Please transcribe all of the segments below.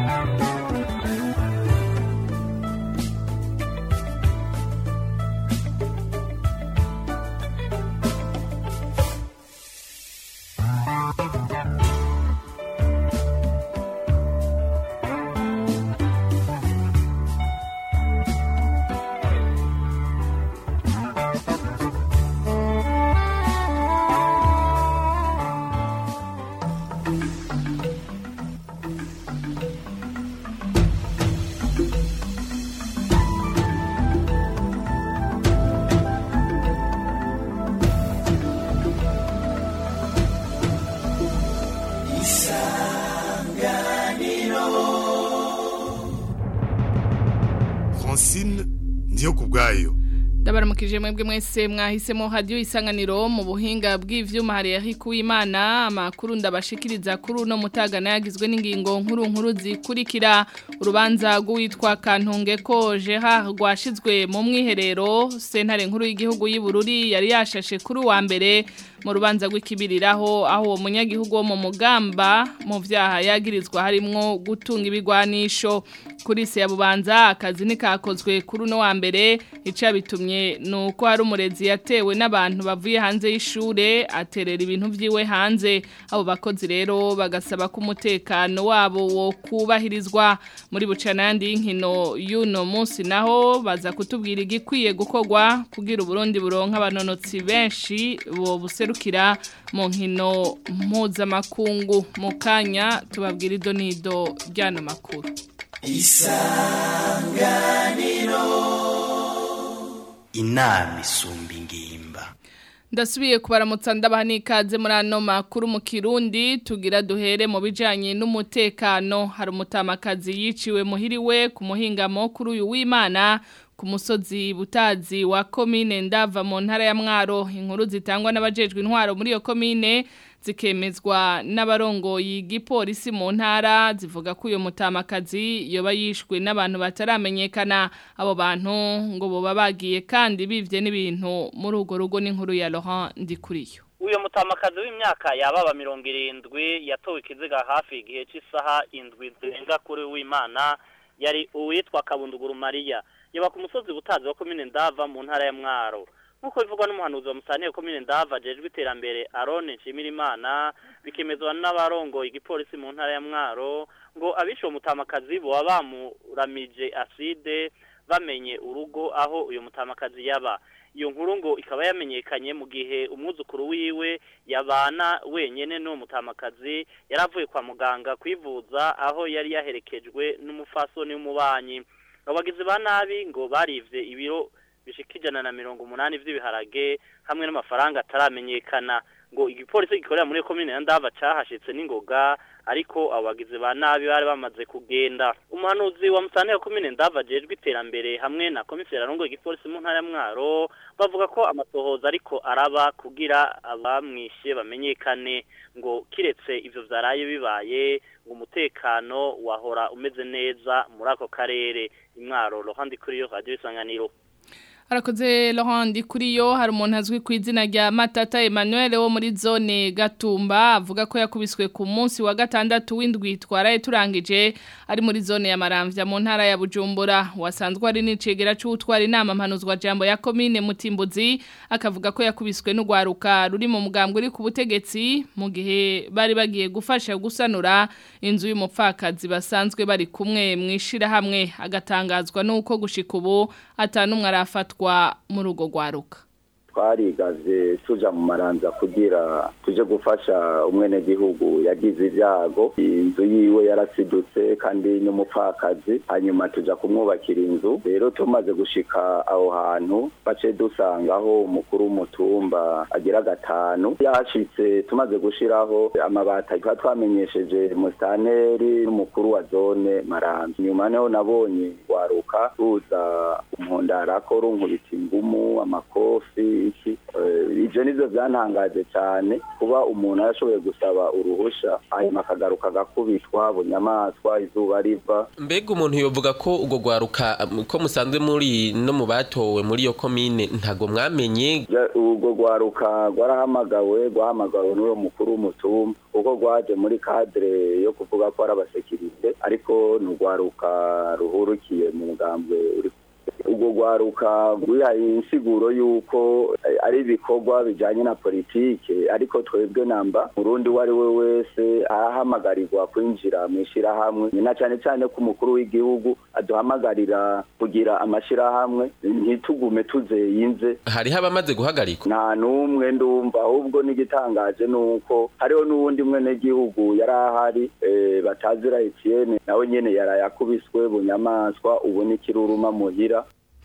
francine ndiyo ku bwayo ndabaramukije mwebwe mwese mwahisemo hadiyo isanganiro mu buhinga bw'ivyuma hari yahiku imana amakuru ndabashikiriza kuri uno mutagana yagizwe n'ingingo nkuru nkuru zikurikira urubanza rw'uwitwa kantunge ko jeha rwashizwe mu mwiherero sentare nkuru y'igihugu y'Ibururi yari yashashe kuri wa mbere mu rubanza rw'ikibiriraho aho uwo munyagihugu wo mu mugamba mu vyaha yagirizwa harimwo gutunga ibigwanisho kuri se yabubanza akazi nikakozwe kuri uno wa mbere ica bitumye nuko hari umurezi yatewe n'abantu bavuye hanze y'ishure aterera ibintu vyiwe hanze abo bakozi rero bagasaba ko umutekano wabo wo kubahirizwa muri bucana yandi y'inkino y'uno munsi naho baza kutubwira igikwiye gukorwa kugira uburundi buronka abanonotsi benshi bo buserukira mu nkino mpuzamakungu mu kanya tubabwira ido n'ido ry'ano makuru inama isumba ingimba ndasubiye kubaramutsa ndabaha n'ikaze muri ano makuru mu kirundi tugira duhere mu bijyanye n'umutekano hari umutamakazi yiciwe muhiriwe ku muhingamo kuri uyu w'imana ku musozi butazi wa komine ndava mu ntara ya mwaro inkuru zitangwa n'abajejwe intwaro muri iyo komine zikemezwa n'abarongoye igipolisi mu ntara zivuga ko uyu mutamakazi yoba yishwe n'abantu bataramenyekana abo bantu ngo boba bagiye kandi bivye n'ibintu muri urwo rugo n'inkuru ya Laurent Ndikuriyo uyu mutamakazi w'imyaka yababa mirongo irindwi yatowe ikiziga hafi igihe cy'isaha indwi zirenga kuri w'imana yari uwitwa kabunduguru mariya yaba ku musozi butazi wa komine ndava mu ntara ya mwaro nk'uko bivugwa n'umuhanuzi wa musaniye komine ndava ajejwe iterambere arone nshimirimana bikemezwa n'abarongoye igipolisi mu ntara ya mwaro ngo abishe uwo mutamakazi boba bamuramije aside bamenye urugo aho uyu mutamakazi yaba iyo nkuru ngo ikaba yamenyekanye mu gihe umwuzukuru wiwe yabana wenyene n'uwo mutamakazi yari avuye kwa muganga kwivuza aho yari yaherekejwe n'umufasoni w'umubanyi abagizi ba nabi ngo barivye ibiro bishika ijana na mirongo umunani vy'ibiharage hamwe n'amafaranga ataramenyekana ngo igipolisi gikorera muri komine ya ndava cahashitse n'ingoga ariko abagizi ba nabi bari bamaze kugenda umuhanuzi wa musane wa komine ndava ajejwe iterambere hamwe na komiseri arongoye igipolisi mu ntara ya mwaro bavuga ko amasohoza ariko araba kugira abamwishe bamenyekane ngo kiretse ivyo vyaraye bibaye ngo umutekano wahora umeze neza muri ako karere imwaro rohandi kuri yo radio isanganiro Harakoze Laurent kuri yo hari umuntu azwi ku izina rya Matata Emmanuel wo muri zone Gatumba avuga ko yakubiswe ku munsi wa gatandatu w'indwi twaraye turangije ari muri zone ya Maramvya mu ntara ya Bujumbura wasanzwe ari n'icegera c'utwara inama mpanuzwa jambo ya commune Mutimbuzi akavuga ko yakubiswe n'ugwaruka ruri mu mugambwe uri ku butegetsi mu gihe bari bagiye gufasha gusanura inzu y'umupfakazi basanzwe bari kumwe mwishira hamwe agatangazwa nuko gushika ubu atanumwe arafatwa kwa mu rugo rwaruka twarigaze tuja mu maranza kugira tuje gufasha umwenegihugu yagize ibyago inzu yiwe yarasidutse kandi n'umupfakazi hanyuma tuja kumwubakira inzu rero tumaze gushika aho hantu bace dusangaho umukuru w'umutumba agira gatanu yashitse tumaze gushiraho amabati tuba twamenyesheje musitaneri n'umukuru wa zone maranza nyuma niho nabonye waruka ruza kumpondarako runkubita ingumu amakofi iki Eh, ivyo nivyo vyantangaje cane kuba umuntu yarashoboye gusaba uruhusha hanyuma akagaruka agakubitwa bunyamaswa izuba riva mbega umuntu yovuga ko ubwo rwaruka um, ko musanzwe muri no mu batowe muri iyo komine ntago mwamenye Ja- urwo rwaruka rwarahamagawe rwahamagawe n'uwo mukuru w'umutumba kuko rwaje muri kadire yo kuvuga ko ari abasekirite ariko ni urwaruka ruhurukiye mu mugambwe uri urwo rwaruka rwihaye insiguro y'uko eh, ari ibikorwa bijanye na politike ariko twebwe namba murundi uwo ari we wese arahamagarirwa kwinjira mu ishirahamwe na cane cane ko umukuru w'igihugu aduhamagarira kugira amashirahamwe ntitugume tuzeyinze hariho abamaze guhagarikwa nta n'umwe ndumva ahubwo n'igitangaje ni uko hariho n'uwundi mwenegihugu yari ahari eh, batazira Etienne nawe nyene yarayakubiswe bunyamaswa ubu n'ikiruruma muhira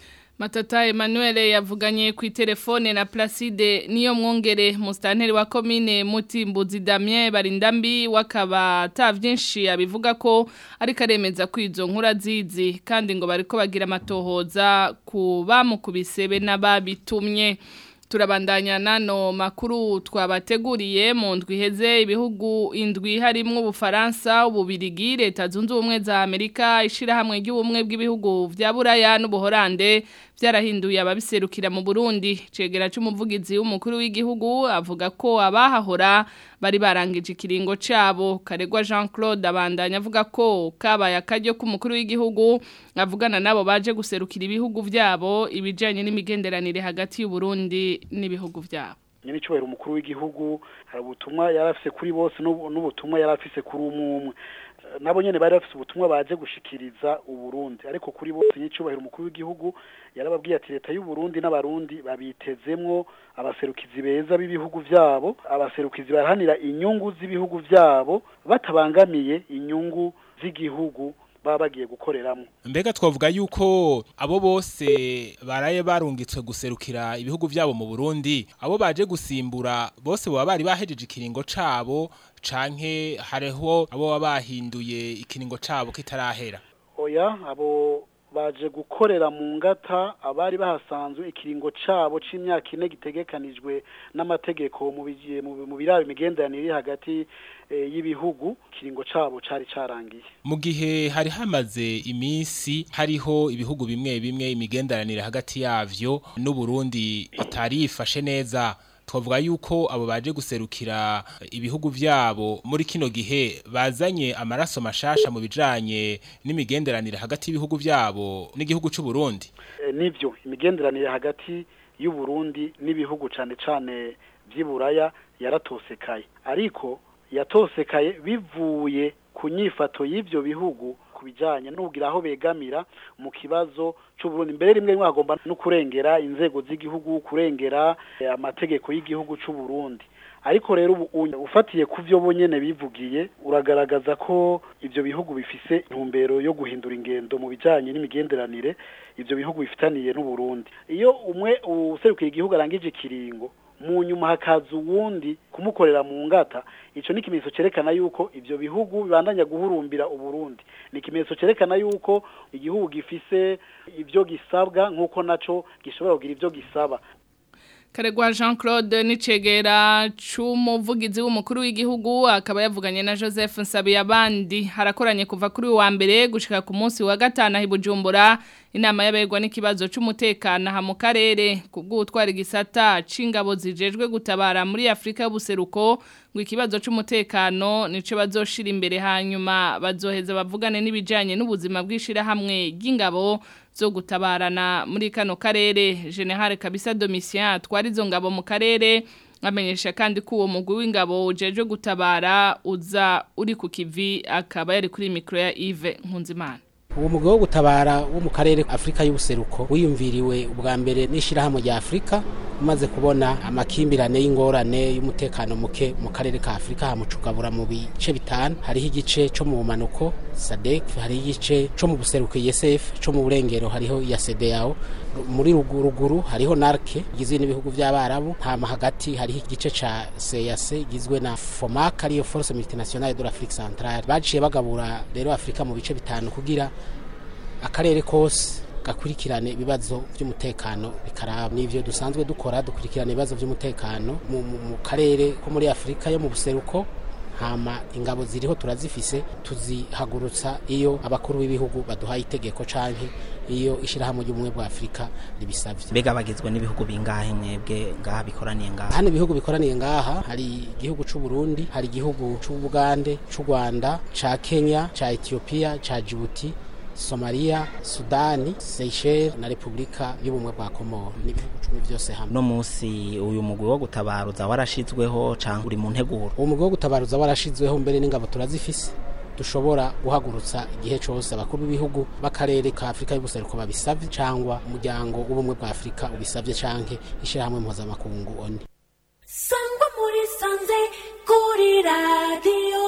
Matata Emmanuel yavuganye ku telefone na Placide niyo mwongere mustanteri wa commune Mutimbuzi Damien Barindambi wakaba ta vyinshi abivuga ko ariko aremeza kwizo nkura zizi kandi ngo bariko bagira amatohoza ku bamukubise be n'ababitumye turabandanya nano makuru twabateguriye mu ndwi iheze ibihugu indwi harimwo ubufaransa ububirigi leta zunze ubumwe za amerika ishirahamwe ry'ubumwe bw'ibihugu vya buraya n'ubuhorande byarahinduye ababiserukira mu burundi cegera c'umuvugizi w'umukuru w'igihugu avuga ko abahahora bari barangije ikiringo cabo karegwa jean claude abandanya avuga ko kabaye akaryo k'umukuru w'igihugu avugana nabo baje guserukira ibihugu vyabo ibijanye n'imigenderanire hagati y'uburundi n'ibihugu vyabo nyine icyubahiro umukuru w'igihugu hari ubutumwa yari afise kuri bose n'ubu- n'ubutumwa yari afise kuri umwe umwe Eh, nabo nyene bari bafise ubutumwa baje gushikiriza uburundi ariko kuri bose nyicubahiro umukuru w'igihugu yarababwiye ati leta y'uburundi n'abarundi babitezemwo abaserukizi beza b'ibihugu vyabo abaserukizi baharanira inyungu z'ibihugu vyabo batabangamiye inyungu z'igihugu baba bagiye gukoreramwo mbega twavuga yuko abo bose baraye barungitswe guserukira ibihugu byabo mu Burundi abo baje gusimbura bose baba bari bahejeje ikiringo cabo canke hariho abo baba bahinduye ikiringo cabo kitarahera oya abo baje gukorera mu ngata abari bahasanzwe ikiringo cabo c'imyaka ine gitegekanijwe n'amategeko mu bigiye mu mu biraba imigenderanire iri hagati eh, y'ibihugu ikiringo cabo cari carangiye mu gihe hari hamaze iminsi hariho ibihugu bimwe bimwe imigenderanire hagati yavyo n'Uburundi atari yifashe neza twavuga yuko abo baje guserukira ibihugu vyabo muri kino gihe bazanye amaraso mashasha mu bijanye n'imigenderanire hagati y'ibihugu vyabo n'igihugu c'u Burundi Eh, nivyo imigenderanire hagati y'u Burundi n'ibihugu cane cane vy'iburaya yaratosekaye ariko yatosekaye bivuye ku nyifato y'ivyo bihugu ku bijanye n'ugira aho begamira mu kibazo c'u Burundi mbere rimwe rimwe hagomba no kurengera inzego z'igihugu kurengera eh, amategeko y'igihugu c'u Burundi ariko rero ubu unye- ufatiye ku vyo bonyene bivugiye uragaragaza ko ivyo bihugu bifise intumbero yo guhindura ingendo mu bijanye n'imigenderanire ivyo bihugu bifitaniye n'u Burundi iyo umwe userukiye igihugu arangije ikiringo mu nyuma hakaza uwundi kumukorera mu ngata ico ni ikimenyetso cerekana yuko ivyo bihugu bibandanya guhurumbira uburundi ni ikimenyetso cerekana yuko igihugu gifise ivyo gisabwa nk'uko naco gishobora kugira ivyo gisaba Karegwa Jean Claude Nicegera c'umuvugizi w'umukuru w'igihugu akaba yavuganye na Joseph Nsabiyabandi harakoranye kuva kuri wa mbere gushika ku munsi wa gatanu hi Bujumbura inama yabegwa n'ikibazo c'umutekano ha mu karere kubw'utwara igisata c'ingabo zijejwe gutabara muri Afrika y'ubuseruko ngo ikibazo c'umutekano nico bazoshira imbere hanyuma bazoheza bavugane n'ibijanye n'ubuzima bw'ishira hamwe ry'ingabo zo gutabarana muri kano karere General Kabisa Domitien twari izo ngabo mu karere amenyesha kandi ko uwo mugwi w'ingabo ujeje gutabara uza uri ku kivi akaba yari kuri mikro ya Yves Nkunzimana uwo mugabo wo gutabara wo mu karere Afrika y'ubuseruko wiyumviriwe ubwa mbere n'ishirahamwe rya Afrika umaze kubona amakimbirane y'ingorane y'umutekano muke mu karere ka Afrika hamucugabura mu bice bitanu hariho igice co mu bumanuko SADC hariho igice co mu buseruko ISF co mu burengero hariho ya CEDEAO muri ruguru hariho NARC igizwe n'ibihugu by'abarabu hama hagati hariho igice ca CEAC gizwe na FOMAC ariyo Force Multinationale de l'Afrique Centrale baciye bagabura rero Afrika mu bice bitanu kugira akarere kose gakurikirane ibibazo by'umutekano bikaraba n'ivyo dusanzwe dukora dukurikirana ibibazo by'umutekano mu, mu, mu karere ko muri Afrika yo mu buseruko hama ingabo ziriho turazifise tuzihagurutsa iyo abakuru b'ibihugu baduhaye itegeko canke iyo ishirahamwe ry'ubumwe bwa Afrika ribisavye mbega bagizwe n'ibihugu bingahe mwebwe ngaha bikoraniye ngaha hano ibihugu bikoraniye ngaha hari igihugu c'u Burundi hari igihugu c'u Bugande c'u Rwanda ca Kenya ca Ethiopia ca Djibouti Somalia, Sudani, Seychelles na Republika y'ubumwe bwa Komoro n'ibihugu cumi vyose hamwe. No musi uyu mugwi wo gutabaruza warashizweho canke uri mu nteguro. Uwo mugwi wo gutabaruza warashizweho mbere n'ingabo turazifise dushobora guhagurutsa igihe cyose abakuru b'ibihugu b'akarere ka Afrika y'ubuseruko babisavye cyangwa umuryango w'ubumwe bwa Afrika ubisavye canke ishirahamwe mpuzamakungu ONU. Sangwa muri sanze kuri radio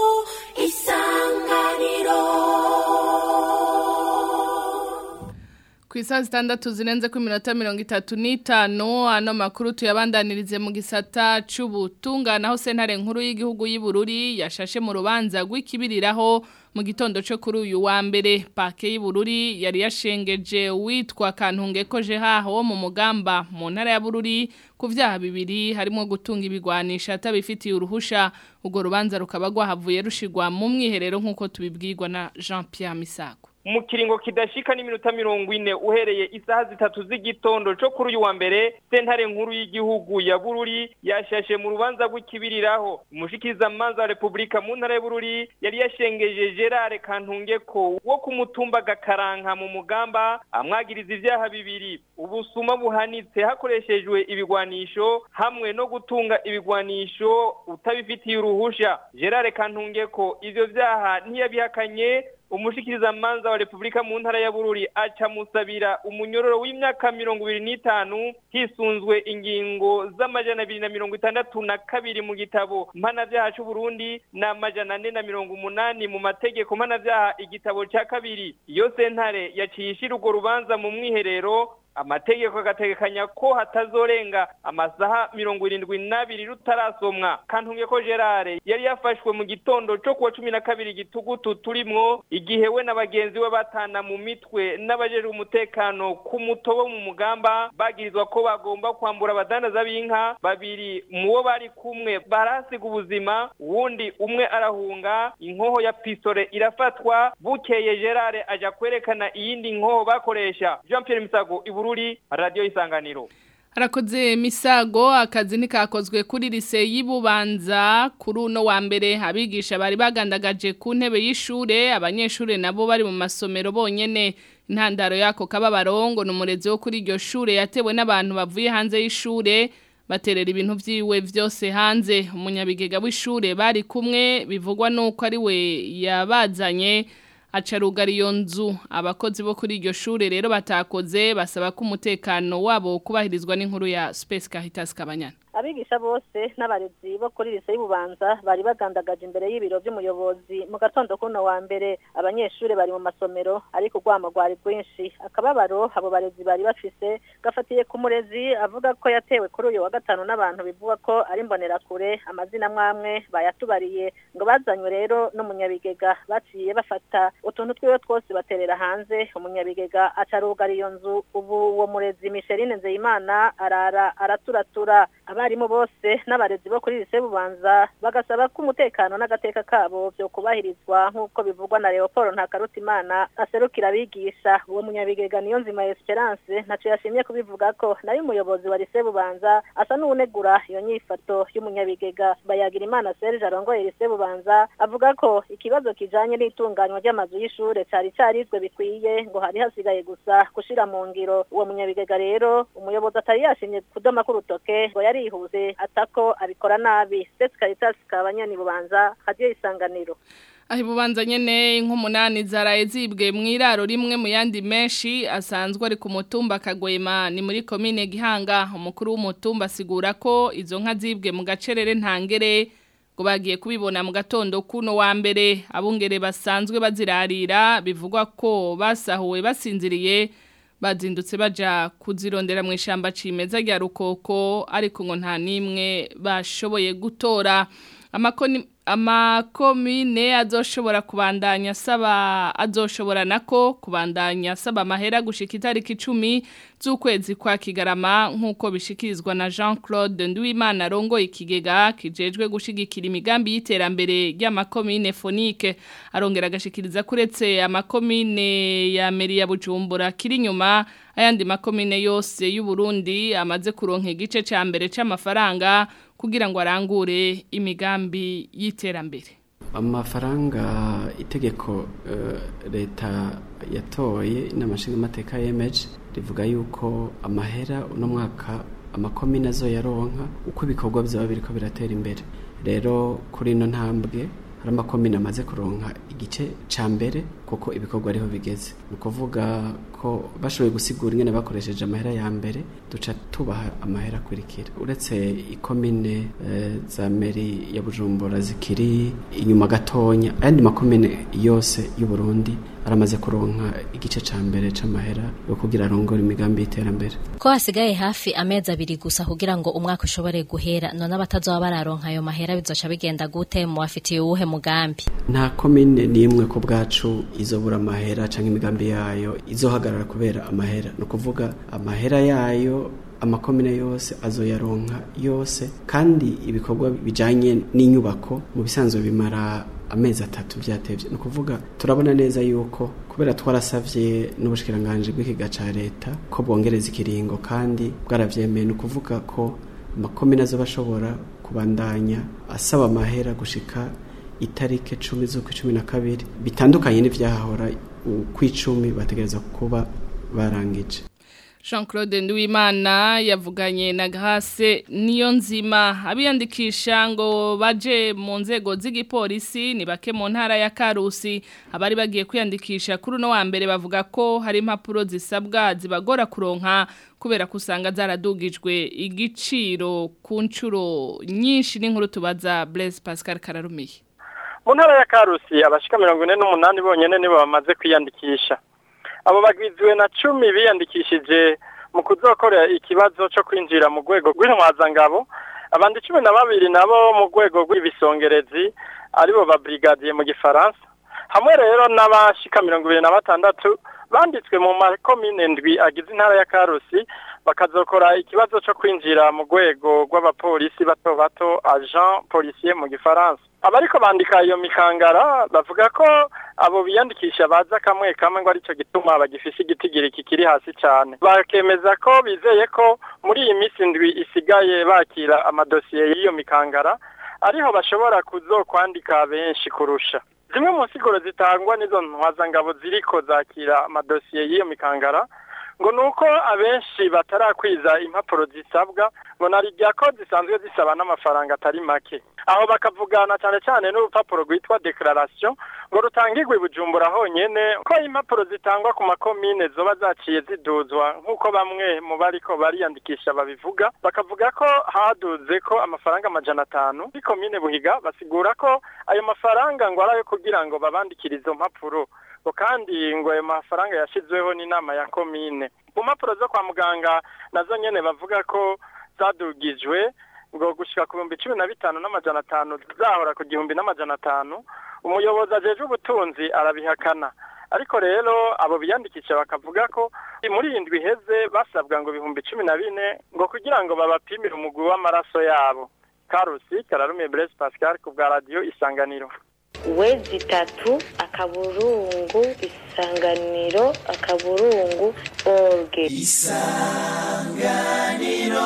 isanganiro ku isaha zitandatu zirenze ku minota mirongo itatu n'itanu ano makuru tuyabandanirize mu gisata c'ubutungane aho sentare nkuru y'igihugu y'Ibururi yashashe mu rubanza rw'ikibiriraho mu gitondo cyo kuri uyu wa mbere pake y'Ibururi yari yashengeje witwa Kantunge koje haho mu mugamba mu ntara ya Bururi ku vyaha bibiri harimo gutunga ibigwanisha atabifitiye uruhusha ubwo rubanza rukaba rwahavuye rushigwa mu mwiherero nk'uko tubibwirwa na Jean Pierre Misago mu kiringo kidashika n'iminota mirongo ine uhereye isaha zitatu z'igitondo co kuri uyu wa mbere sentare nkuru y'igihugu ya bururi yashashe mu rubanza rw'ikibiriraho umushikirizamanza wa repubulika mu ntara ya bururi yari yashengeje gerard kantungeko wo ku mutumba gakaranka mu mugamba amwagiriza ivyaha bibiri ubusuma buhanitse hakoreshejwe ibigwanisho hamwe no gutunga ibigwanisho utabifitiye uruhusha gerard kantungeko ivyo vyaha ntiyabihakanye umushikirizamanza wa repubulika mu ntara ya bururi aca musabira umunyororo w'imyaka mirongo ibiri n'itanu hisunzwe ingingo z'amajana abiri na mirongo itandatu na kabiri mu gitabo mpanavyaha c'uburundi n'amajana ane na mirongo umunani mu mategeko mpanavyaha igitabo ca kabiri iyo sentare yaciye ishira urwo rubanza mu mwiherero amategeko agategekanya ko hatazorenga amasaha mirongo irindwi n'abiri rutarasomwa kantunge ko gerard yari yafashwe mu gitondo co kuwa cumi na kabiri gitugutu turimwo igihe we na bagenzi we batana mu mitwe n'abajejwe umutekano ku mutobo mu mugamba bagirizwa ko bagomba kwambura abadandaza b'inka babiri mu bo bari kumwe barahasiga ubuzima uwundi umwe arahunga inkoho ya pisore irafatwa bukeye gerard aja kwerekana iyindi nkoho bakoresha jean pierre misago Bururi radio isanganiro Harakoze misago akazi nikakozwe kuri lise y'Ibubanza kuri uno wa mbere abigisha bari bagandagaje ku ntebe y'ishure abanyeshure nabo bari mu masomero bonyene intandaro yako kababarongo numurezi wo kuri iryo shure yatewe n'abantu bavuye hanze y'ishure baterera ibintu vyiwe vyose hanze umunyabigega w'ishure bari kumwe bivugwa nuko ari we yabazanye acarugara iyo nzu abakozi bo kuri iryo shure rero batakoze basaba ko umutekano wabo kubahirizwa n'inkuru ya Space Caritas Kabanyana abigisha bose n'abarezi bo kuri lise y'ububanza bari bagandagaje imbere y'ibiro by'umuyobozi mu gatondo kuno wa mbere abanyeshuri bari mu masomero ariko urwamo rwari rwinshi akababaro abo barezi bari bafise gafatiye ku murezi avuga ko yatewe kuri uyu wa gatanu n'abantu bivuga ko ari imbonerakure amazina mwamwe bayatubariye ngo bazanywe rero n'umunyabigega baciye bafata utuntu twiwe twose baterera hanze umunyabigega acarugara iyo nzu ubu uwo murezi Micheline Nzeyimana arara araturatura abarimu bose n'abarezi bo kuri lise bubanza bagasaba ko umutekano n'agateka kabo byo kubahirizwa nk'uko bivugwa na Leopold Ntakarutimana aserukira abigisha uwo munyabigega niyo nzima Esperance ntaco yashimye kubivuga ko nayo umuyobozi wa lise bubanza asa n'unegura iyo nyifato y'umunyabigega bayagira imana Serge arongoye lise bubanza avuga ko ikibazo kijanye n'itunganywa ry'amazu y'ishure cari carizwe bikwiye ngo hari hasigaye gusa gushira mu ngiro uwo munyabigega rero umuyobozi atari yashimye kudoma k'urutoke ngo yari yihuze atako abikora nabi Sesi Caritas kabanyani bubanza radio isanganiro aho ibubanza nyene nk'umunani zaraye zibwe mu iraro rimwe mu yandi menshi asanzwe ari ku mutumba kagwema ni muri komine gihanga umukuru w'umutumba asigura ko izo nka zibwe mu gacerere ntangere ngo bagiye kubibona mu gatondo kuno wa mbere abungere basanzwe bazirarira bivugwa ko basahuwe basinziriye bazindutse baja kuzirondera mu ishamba cimeza rya rukoko ariko ngo nta nimwe bashoboye gutora amakoni amakomine azoshobora kubandanya asaba azoshobora nako kubandanya asaba amahera gushika itariki icumi z'ukwezi kwa kigarama nk'uko bishikirizwa na Jean Claude Nduwimana rongo ikigega kijejwe gushigikira imigambi y'iterambere ry'amakomine fonike arongera agashikiriza kuretse amakomine ya meri ya Bujumbura kiri nyuma ayandi makomine yose y'u Burundi amaze kuronka igice ca mbere c'amafaranga kugira ngo arangure imigambi y'iterambere amafaranga itegeko leta yatoye n'amashinga amateka yemeje rivuga yuko amahera uno mwaka amakomine azo yaronka uko ibikorwa byaba biriko biratera imbere rero kuri ino ntambwe hari amakomine amaze kuronka igice ca mbere kuko ibikorwa ariho bigeze ni ukuvuga ko bashoboye gusigura ingene bakoresheje amahera ya mbere duca tubaha amahera akurikira uretse ikomine e, za meri ya bujumbura zikiri inyuma gatonya ayandi makomine yose y'u Burundi aramaze kuronka igice ca mbere c'amahera yo kugira arongore imigambi y'iterambere ko hasigaye hafi amezi abiri gusa kugira ngo umwaka ushobore guhera none abatazoba bararonka ayo mahera bizoca bigenda gute mu bafitiye uwuhe mugambi nta komine n'imwe ku bwacu izobura amahera canke imigambi yayo izohagarara kubera amahera ni ukuvuga amahera yayo amakomine yose azoyaronka yose kandi ibikorwa bijanye n'inyubako mu bisanzwe bimara amezi atatu byatevye ni ukuvuga turabona neza yuko kubera twarasavye n'ubushikiranganje bw'ikiga ca leta ko bwongereza ikiringo kandi bwaravyemeye ni ukuvuga ko amakomine azoba ashobora kubandanya asaba amahera gushika itarike cumi z'ukwa cumi na kabiri bitandukanye n'ivyahahora ukw'icumi bategereza kuba barangije Jean Claude Nduwimana yavuganye na Grace niyo nzima abiyandikisha ngo baje mu nzego z'igipolisi ni bake mu ntara ya Karusi abari bagiye kwiyandikisha kuri no wa mbere bavuga ko hari impapuro zisabwa zibagora kuronka kubera kusanga zaradugijwe igiciro ku ncuro nyinshi n'inkuru tubaza Blaise Pascal Kararumiye mu ntara ya Karusi abashika 48 bonyene nibo bamaze kwiyandikisha abo bagwiziwe na cumi biyandikishije mu kuzokorera ikibazo cyo kwinjira mu rwego rw'intwazangabo abandi cumi na babiri nabo mu rwego rw'ibisongerezi aribo ba brigadier mu gifaransa hamwe rero n'abashika mirongo ibiri na batandatu banditswe mu makomine ndwi agize intara ya karusi bakazokora ikibazo cyo kwinjira mu rwego rw'abapolisi bato bato agent policier mu gifaransa abariko bandika iyo mikangara bavuga ko abo biyandikisha baza kamwe kamwe ngo aricyo gituma bagifise igitigiri kikiri hasi cyane bakemeza ko bizeye ko muri iyi minsi ndwi isigaye bakira amadosiye y'iyo mikangara ariho bashobora kuzokwandika benshi kurusha zimwe mu nsiguro zitangwa n'izo ntwazangabo ziriko zakira amadosiye y'iyo mikangara ngo nuko abenshi batarakwiza impapuro zisabwa ngo narijya ko zisanzwe zisaba n'amafaranga atari make aho bakavugana cyane cyane n'urupapuro rwitwa declaration ngo rutangirwe bujumbura honyene ko impapuro zitangwa ku makomine zoba zaciye ziduzwa nk'uko bamwe mu bariko bariyandikisha babivuga bakavuga ko haduze ko amafaranga amajana atanu kuri komine buhiga basigura ko ayo mafaranga ngo ari ayo kugira ngo babandikire izo mpapuro ngo kandi ngo ayo mafaranga yashizweho n'inama ya komine mu mpapuro zo kwa muganga nazo nyene bavuga ko zadugijwe ngo gushika ku bihumbi cumi na bitanu n'amajana atanu zahora ku gihumbi n'amajana atanu umuyobozi ajejwe ubutunzi arabihakana ariko rero abo biyandikisha bakavuga ko muri iyi ndwi iheze basabwa ngo ibihumbi cumi na bine ngo kugira ngo babapimire umugwi w'amaraso yabo karusi kararumiye Blaise Pascal ku bwa radiyo isanganiro wezi itatu akaburungu isanganiro akaburungu orge isanganiro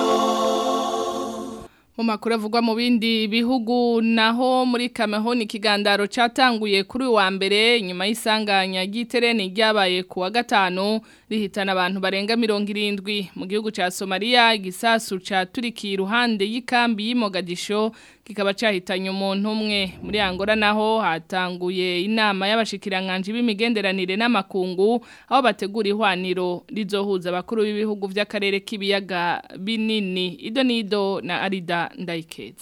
mu makuru avugwa mu bindi bihugu naho muri Cameroon ikigandaro catanguye kuri wa mbere nyuma y'isanganya ry'itereni ryabaye ku wa gatanu rihitana abantu barenga 70 mu gihugu ca Somalia igisasu ca turikiye iruhande y'ikambi y'Imogadisho kikaba cahitanye umuntu umwe muri Angola naho hatanguye inama y'abashikiranganje b'imigenderanire n'amakungu aho bategura ihwaniro rizohuza abakuru b'ibihugu vy'akarere k'ibiyaga binini ido nido na Arida Ndaikeza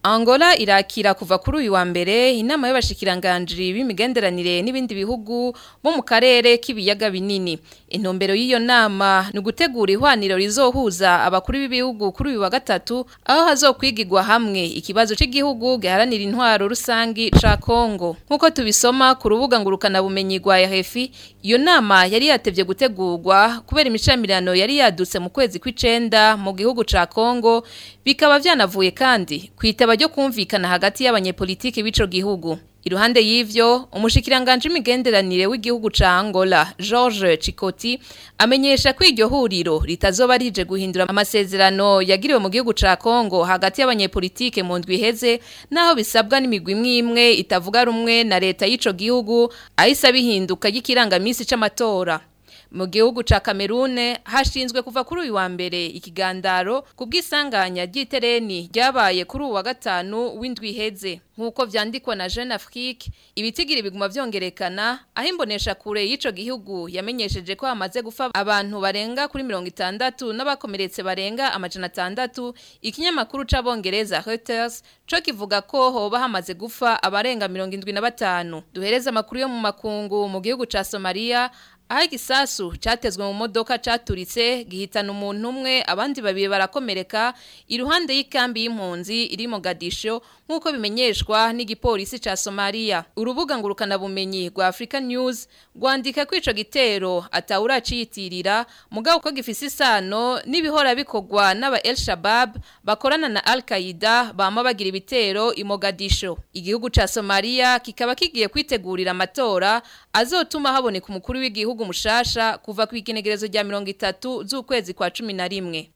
Angola irakira kuva kuri uyu wa mbere inama y'abashikiranganji b'imigenderanire n'ibindi bihugu bo mu karere k'ibiyaga binini. Intumbero y'iyo nama ni ugutegura ihwaniro rizohuza abakuru b'ibihugu kuri uyu wa gatatu aho hazokwigirwa hamwe ikibazo cy'igihugu giharanira intwaro rusangi ca Kongo. Nkuko tubisoma ku rubuga ngurukana bumenyi rwa RFI, iyo nama yari yatevye gutegurwa kubera imishamirano yari yadutse mu kwezi kw'icenda mu gihugu ca Kongo bikaba vyanavuye kandi kwitaba ryo kumvikana hagati y'abanyepolitiki b'ico gihugu. Iruhande y'ivyo, umushikiranganje imigenderanire w'igihugu ca Angola, George Chikoti, amenyesha ko iryo huriro ritazoba rije guhindura amasezerano yagiriwe mu gihugu ca Kongo hagati y'abanyepolitike mu ndwi iheze, naho bisabwa n'imigwi imwe imwe itavuga rumwe na leta y'ico gihugu, ahise bihinduka y'ikirangamisi c'amatora. Mu gihugu ca Kamerune hashinzwe kuva kuri uyu wa mbere ikigandaro kubwisanganya ry'itereni ryabaye kuri uwa gatanu w'indwi iheze nkuko vyandikwa na Jeune Afrique ibitigira biguma vyongerekana aho imbonesha kure y'ico gihugu yamenyesheje ko hamaze gufa abantu barenga kuri 60 n'abakomeretse barenga amajana atandatu ikinyamakuru c'abongereza Reuters co kivuga ko hoba hamaze gufa abarenga 75 duhereza amakuru yo mu makungu mu gihugu ca Somalia aho igisasu cyatezwe mu modoka cyaturitse gihitana umuntu umwe abandi babiri barakomereka iruhande y'ikambi y'impunzi iri mu gadisho nk'uko bimenyeshwa n'igipolisi cya somaliya urubuga ngurukanabumenyi rwa africa news rwandika ko ico gitero atawuraciyitirira mugabo ko gifise isano n'ibihora bikorwa n'aba el shabab bakorana na al qaida bama bagira ibitero i mogadisho igihugu cya somaliya kikaba kigiye kwitegurira amatora azotuma haboneka umukuru w'igihugu mushasha kuva ku igenegerezo rya mirongo itatu z'ukwezi kwa cumi na rimwe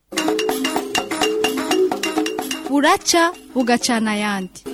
buraca bugacana ayandi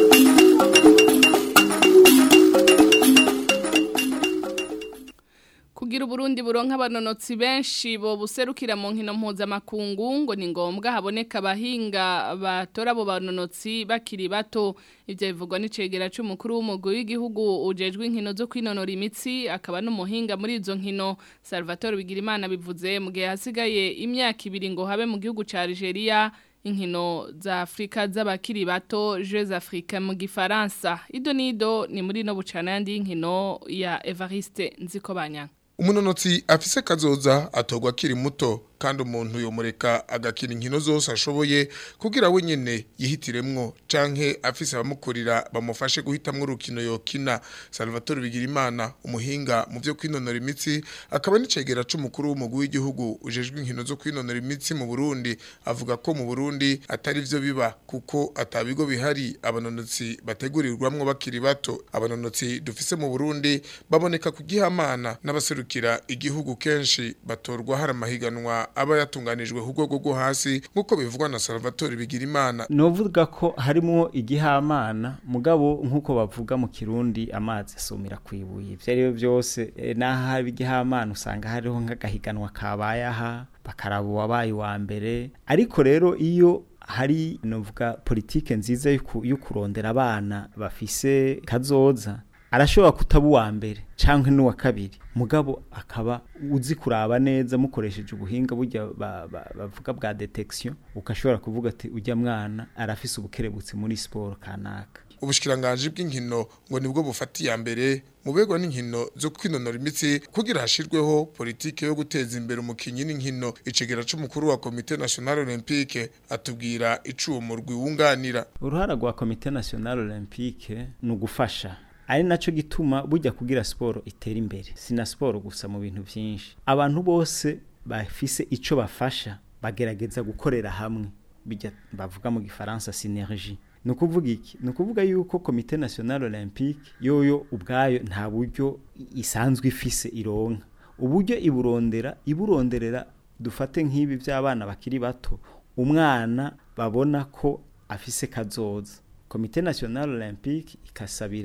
kugira uburundi buronka abanonotsi benshi bo buserukira mu nkino mpuzamakungu ngo ni ngombwa haboneka abahinga batora abo banonotsi bakiri bato ibyo bivugwa n'icegera cy'umukuru w'umugwi w'igihugu ujejwe inkino zo kwinonora imitsi akaba n'umuhinga muri izo nkino Salvatore Bigirimana bivuze mu gihe hasigaye imyaka ibiri ngo habe mu gihugu cya Algeria inkino za Afrika z'abakiri bato Jeux Afrique mu gifaransa ido nido ni muri no bucana yandi y'inkino ya Evariste Nzikobanya umunonotsi afise kazoza atogwa akiri muto kandi umuntu yomureka agakina inkino zose ashoboye kugira we nyene yihitiremwo canke afise abamukurira bamufashe guhitamwo urukino yokina Salvatore Bigirimana umuhinga mu byo kwinonora imitsi akaba n'icegera c'umukuru w'umugwi w'igihugu ujejwe inkino zo kwinonora imitsi mu Burundi avuga ko mu Burundi atari vyo biba kuko atabigo bihari abanonotsi bategurirwamwo bakiri bato abanonotsi dufise mu Burundi baboneka kugihamana n'abaserukira igihugu kenshi batorwa hari amahiganwa aba yatunganijwe ku rwego rwo hasi nk'uko bivugwa na Salvatore Bigirimana novuga ko harimo igihamana mugabo nk'uko bavuga mu kirundi amazi asumira kwibuye ibyo ari byo byose n'aho haba igihamana usanga hariho nk'agahiganwa kabaye aha bakaraba uwabaye uwa mbere ariko rero iyo hari novuga politike nziza yo kurondera abana bafise kazoza arashobora kutaba uwa mbere canke n'uwa kabiri mugabo akaba uzi kuraba neza mukoresheje ubuhinga burya bavuga bwa detection ukashobora kuvuga ati ujya mwana arafise ubukerebutsi muri siporo kanaka ubushikiranganje bw'inkino ngo nibwo bufatiye mbere mu begwa n'inkino zo kwinonora imitsi kugira hashirweho politike yo guteza imbere umukinyi n'inkino icegera c'umukuru wa Comité National Olympique atubwira icumurwi wunganira uruhara rwa Comité National Olympique ni ugufasha ari naco gituma bujya kugira siporo itera imbere sina siporo gusa mu bintu byinshi abantu bose bafise ico bafasha bagerageza gukorera hamwe bijya bavuga mu gifaransa synergie ni ukuvuga iki ni ukuvuga yuko komite national olympique yoyo ubwayo nta buryo isanzwe ifise ironka uburyo iburondera iburonderera dufate nk'ibi by'abana bakiri bato umwana babona ko afise kazoza komite national olympique ikasabira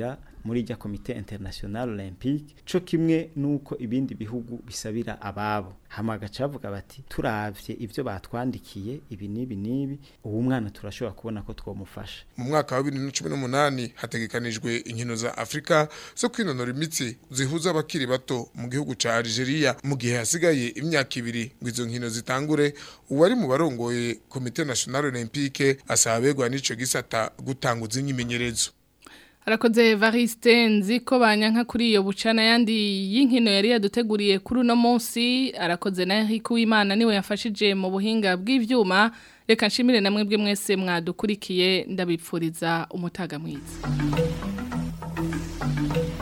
muri rya komite international olympique co kimwe nuko ibindi bihugu bisabira ababo hama gacavuga bati turavye ivyo batwandikiye ibi nibi nibi uwo mwana turashobora kubona ko twomufasha mu mwaka wa 2018 hategekanijwe inkino za Afrika zo kwinonora imitsi zihuza abakiri bato mu gihugu ca Algeria mu gihe hasigaye imyaka ibiri ngo izo nkino zitangure uwari mu barongoye komite national olympique asaba begwa n'ico gisata gutanguza imyimenyerezo Arakoze Evariste nziko banyanka kuri iyo bucana yandi y'inkino yari yaduteguriye kuri uno munsi arakoze na Eric Uwimana niwe yafashije mu buhinga bw'ivyuma reka nshimire namwe bwe mwese mwadukurikiye ndabipfuriza umutaga mwiza